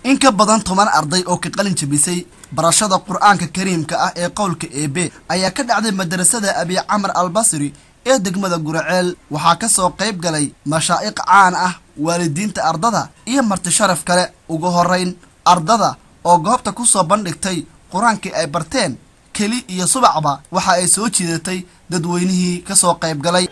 in ka badan toban arday oo ka qalin jabisay barashada qur-aanka kariimka ah ee qowlka eebe ayaa ka dhacday madarasada abi camar albasri ee degmada guraceel waxaa ka soo qayb galay mashaa'iq caan ah waalidiinta ardada iyo marti sharaf kale ugu horeyn ardada oo goobta ku soo bandhigtay qur-aankii ay barteen keli iyo subacba waxa ay soo jiidatay dadweynihii ka soo qayb galay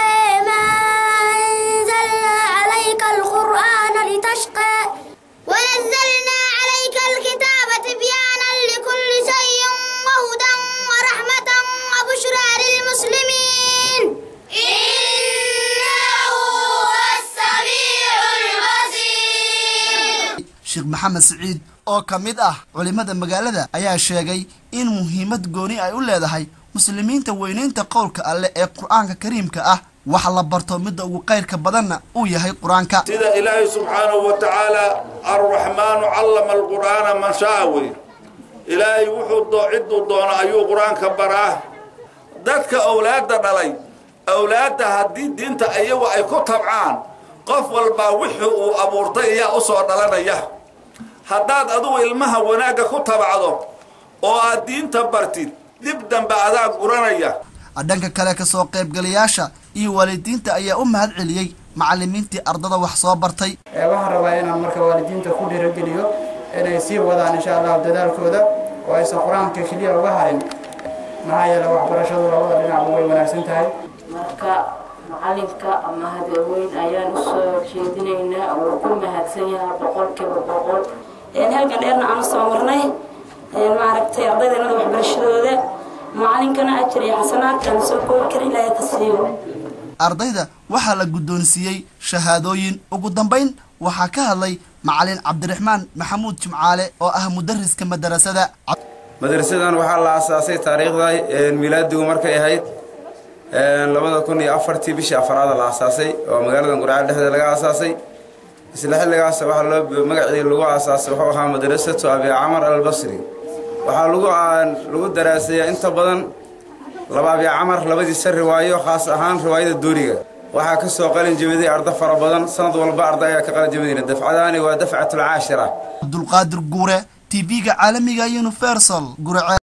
ونزلنا عليك الكتاب تبيانا لكل شيء وهدى ورحمة وبشرى للمسلمين إنه هو السميع البصير sheekh maxamed siciid oo ka mid ah culimmada magaalada ayaa sheegay in muhiimad gooni ay u leedahay muslimiinta weynaynta qowlka alleh ee qur-aanka kariimka ah wax la barto midda ugu qayrka badanna uu yahay qur-aanka sida ilaahay subxaanahu wa tacaala arraxmaanu callama alqur'aana man shaa wey ilaahay wuxuu cidduu doono ayuu qur-aanka baraa dadka owlaadda dhalay owlaadda haddii diinta iyagu ay ku tabcaan qof walbaa wixii uu abuurtay ayaa u soo dhalanaya haddaad adugu ilmaha wanaagga ku tabacdo oo aad diinta bartid dib dambe adaa guranaya dhanka kale ka soo qaybgalayaasha iyo waalidiinta ayaa u mahad celiyey macallimiintii ardada wax soo bartay waxaan rabaa inaan marka waalidiinta ku dhiirogeliyo inay sii wadaan insha allahu dadaalkooda oo aysan qur-aanka keliya uga harin maxaa yeele waxbarashadu labada dhinacba way wanaagsan tahay marka macalinka mahadweyn ayaan usoo jeedinaynaa wuu ku mahadsan yahay boqolkiiba boqol halkan dheerna aan usoo marnay maaragtay ardaydeennada waxbarashadooda macalinkana ajir iyo xasanaadkaan soo koobi kara ilaahay ka siiyo ardayda waxaa la guddoonsiiyey shahaadooyin ugu dambayn waxaa ka hadlay macalin cabdiraxmaan maxamuud jimcaale oo ah mudariska madarasada madarasadan waxaa la aasaasay taariikhda milaadigu markay ahayd labada kun iyo afartii bishii afaraada la aasaasay oo magaalada gurceel dhexdeeda laga aasaasay isla xilligaas waxaa loo magacii lagu aasaasay wuxuu ahaa madrasatu abi camar albasri waxaa lagu lagu daraasayaa inta badan laba abi camar labadiisa riwaayo khaas ahaan riwaayada duuriga waxaa ka soo qalin jebiday ardo fara badan sanad walba arda ayaa ka qalin jebidayna dafcadaani waa dafcatul caashira cabdulqaadir guure t v-ga caalamiga universal guraceel